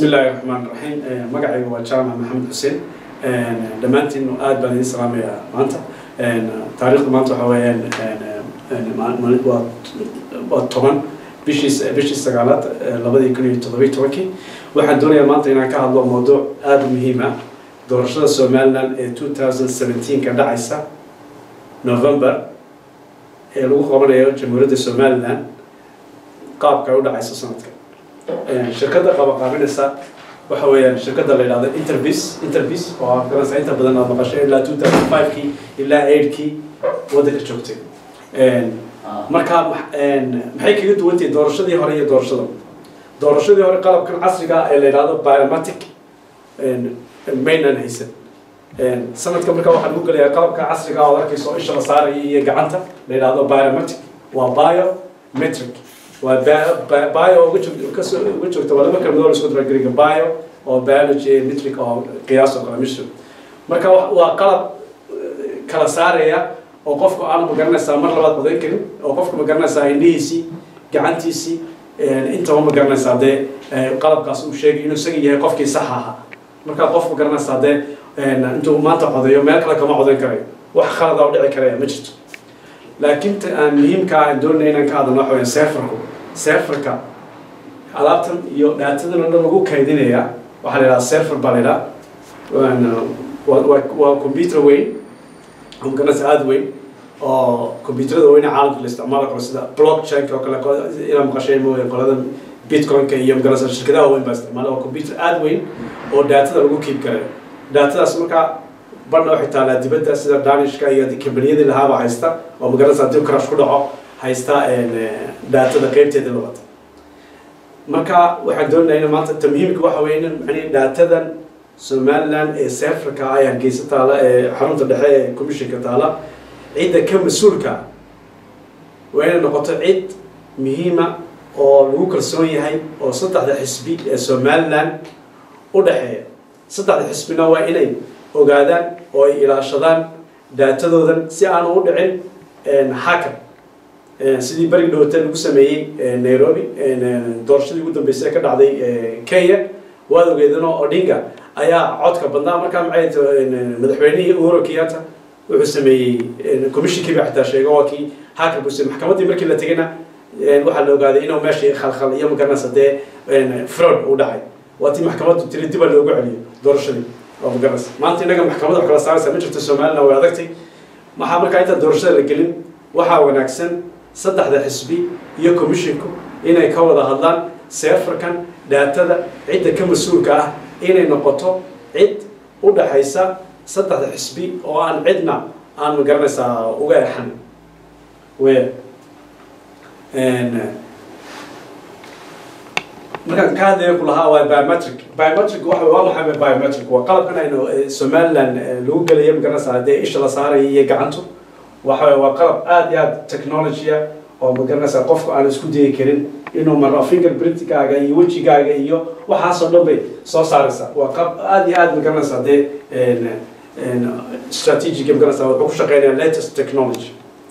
bismi illaahi raxmaan raxiim magacayga waa jaamac maxamed xuseen dhammaantiin aad baan idin salaamayaa maanta taariikhda maanta waxaa weeyaan waa waa toban bishii bishii sagaalaad labadii kun iyo toddobiy tobankii waxaan doonayaa maanta inaan ka hadlo mawduuc aada u muhiim ah doorashada somaliland ee two thousand seventeenka dhacaysa november ee lagu qabanayo jamhuuriyadda somaliland qaabka ay u dhacayso sanadka shirkadda qabaqaabinaysa waxa weeyaan shirkadda la yidhahdo interbis interbis oo aad garanaysaa inta badan aad maqashay ilaa two thousand five-kii ilaa eight-kii waddanka joogtay marka maxay kaga duwantahay doorashadii hore iyo doorashada doorashadii hore qalabkan casriga ee la yidhahdo biomatic maynan haysan sanadka marka waxaa lagu gelayaa qalabka casriga oo arkayso isha la saaraya iyo gacanta la yidhahdo biomatic waa biometric waa bio uga joog kasoo uga joogta waa laba kelmadood la isku dara gariga bio oo biology metric oo qiyaas oo kale mission marka waa qalab kala saaraya oo qofku aan magaranaysaa mar labaad codayn karin oo qofku magaranaysaa indhihiisii gacantiisii intaba magaranaysaa dee qalabkaas uu sheegay inuu isaga yahay qofkii sax ahaa markaa qofku garanaysaa dee intuu maanta codeeyo meel kale kama codayn karayo wax khalada u dhici karaya ma jirto laakiin aan muhiimka aan doonaya inaan ka hadalno waxa weya serferku serferka alaabtan iyo dhaatadan o dhan lagu kaydinaya waxaa la yidhaha serfer baa la yidhaha waa computer weyn oo magaranaysa aada weyn oo computerada weyne caalamka la isticmaalo karo sida blockchainka oo kale inaa maqashay mooya qolada bitcoinka iyo magaranaysa shirkadaha weyn baa isticmaala waa computer aada weyn oo daatada lagu keep garayo daatadaas markaa badna waxay taalaa dibadda sida danishka iyo kambaniyadii lahaaba haysta oo magaranaysa haddii crash ku dhaco haysta daatada qeybteeda labata marka waxaan doonaya in maanta tamhiimka waxa weeye in mani daatadan somaliland ee seferka ay hargeysa taala ee xarunta dhexe ee commissionka taala cidda ka mas-uulka waa inay noqoto cid muhiima oo lagu kalsoon yahay oo saddexda xisbi ee somaliland u dhexeeya saddexda xisbina waa inay ogaadaan oo ay ilaashadaan daatadoodan si aanu u dhicin hacker sidii beri dhowta lagu sameeyey nairobi doorashadii ugu dambeysay ee ka dhacday kenya waad ogeedanoo odinga ayaa codka badnaa markaa maxay madaxweynihii uhuru kenyatta wuxuu sameeyey commissionkii baa xitaa sheegay waa kii hacker buu sameeyey maxkamaddii markii la tegayna waxaa la ogaaday inuu meeshii khalkhal iyo magaranaysa dee fraud uu dhacay waa tii maxkamaddu tiri dib loogu celiyo doorashadii oo magaranaysa maanta innaga maxkamadda wax kala saaraysa ma jirto somaliland way adagtay maxaa markaa inta doorashada la gelin waxaa wanaagsan saddexda xisbi iyo commissionku inay ka wada hadlaan seferkan daatada cidda ka mas-uulka ah inay noqoto cid u dhaxaysa saddexda xisbi oo aan cidna aan magaranaysaa uga exan we markaan ka hadlaya ku lahaa waa biometric biometric waxa waa maxay biometric waa qalabkan aynu somaliland lagu gelaya magaranaysaa dee isha la saaraya iyo gacantu waxa waa qalab aada iyo aada technologya oo magaranaysaa qofku aan isku dayi karin inuu maro fingerprintkaaga iyo wejigaaga iyo waxaasoo dhan bay soo saaraysaa waa qalab aada iyo aada magaranaysaa dee strategic magaranaysaa wuxuu ku shaqeynaya latest technology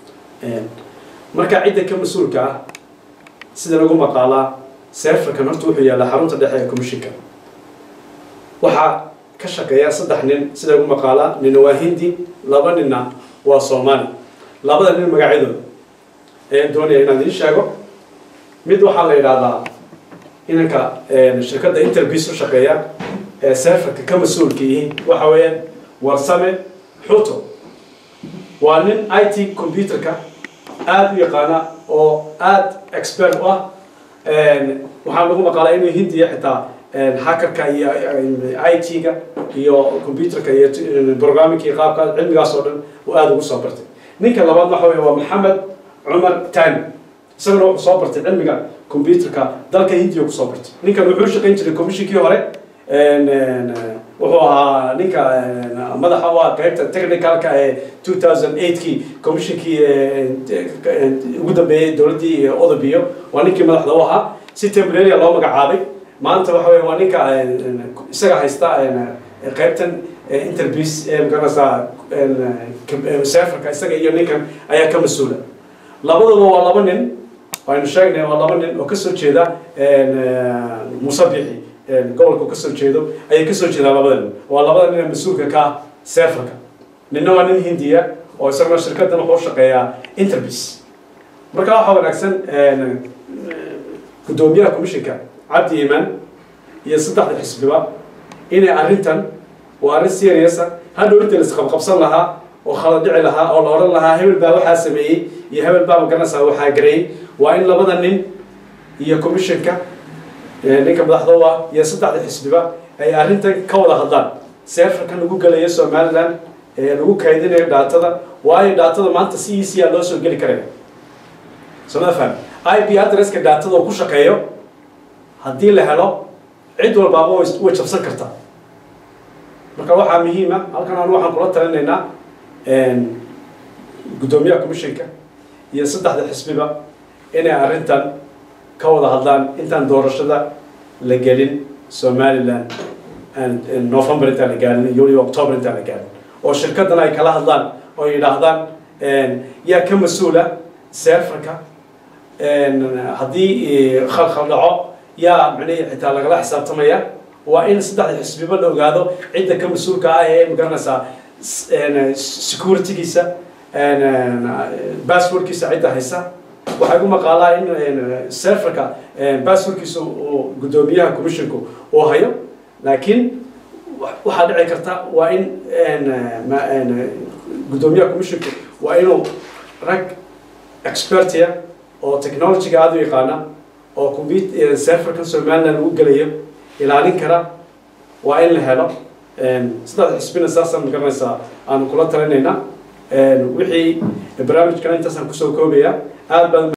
marka cidda ka mas-uulka ah sida lagu maqaalaa serferkan horta wuxuu yaallaa xarunta dhexe ee commissionka waxaa ka shaqeeya saddex nin sida lagu maqaalaa nina waa hindi laba nina waa soomaali labada nin magacyadooda ayaan doonaya inaan idiin sheego mid waxaa la yidhaahdaa inanka shirkadda interbis u shaqeeya ee serferka ka mas-uulka yihiin waxa weeyaan warsame xuto waa nin i t computerka aada u yaqaana oo aada expert u ah waxaa lagu maqaalaa inuu hindiya xitaa hackerka iyo i t-ga iyo computerka iyo programmingka iyo qaabka cilmigaas oo dhan uu aada ugu soo bartay ninka labaad waxa wey waa maxamed cumar tani isaguna wuxuu soo bartay cilmiga computerka dalka hindiya kusoo bartay ninkan wuxuu shaqayn jiray commissionkii hore wuxuu ahaa ninka madaxa u ah qaybta technicalka ee two thousand eight-kii commissionkii ugu dambeeyey dowladdii odobiyo waa ninkii madaxda u ahaa si tembraria loo magacaabay maanta waxa wey waa ninka isaga haysta qaybtan interbis ee magaranaysaa seferka isaga iyo ninkan ayaa ka mas-uula labadooda waa laba nin aynu sheegnay waa laba nin oo kasoo jeeda musabixi gobolka kasoo jeedo ayay kasoo jeedaan labada nin waa labada nin ee mas-uulka ka ah serferka ninna waa nin hindiya oo isaguna shirkadan wuxuu shaqeeyaa interbis marka waxaa wanaagsan guddoomiyaha commissionka cabdi iimaan iyo saddexda xisbiba inay arrintan waa arrin seriousa hadhow inta la isqabqabsan lahaa oo khalad dhici lahaa oo la odhan lahaa hebel baa waxaa sameeyey iyo hebel baa magaranaysaa waxaa gareeyey waa in labada nin iyo commissionka ninka madaxdooda iyo saddexda xisbiba ay arrintan ka wada hadlaan seerfarkan lagu gelayo somaliland ee lagu kaydinayo dhaatada waayo dhaatada maanta si easy a loo soo geli karaya sooma fahmi i p adresska dhaatada oo ku shaqeeyo haddii la helo cid walbaaba way jabsan kartaa marka waxaa muhiima halkan anu waxaan kula talinaynaa guddoomiyaha commissionka iyo saddexda xisbiba inay arrintan ka wada hadlaan intaan doorashada la gelin somaliland november intaan la gaarin iyo weliba october intaan la gaarin oo shirkadan ay kala hadlaan oo yidhaahdaan yaa ka mas-uula serferka haddii khalkhal dhaco yaa micnihii xitaa lagala xisaabtamaya waa in saddexda xisbiba la ogaado cidda ka mas-uulka ah ee magaranaysaa securitygiisa basswordkiisa cidda haysa waxaa igu maqaalaa in serferka basswordkiisa uu guddoomiyaha commissionku uu hayo laakiin waxaa dhici karta waa in guddoomiyaha commissionku waa inuu rag expertia oo technologyga aada u yaqaana oo comput serferkan somaliland lagu gelayo ilaalin kara waa in la helo saddexda xisbina saasaan magaranaysaa aanu kula talinayna wixii barnaamijkan intaasaan kusoo koobaya aad baan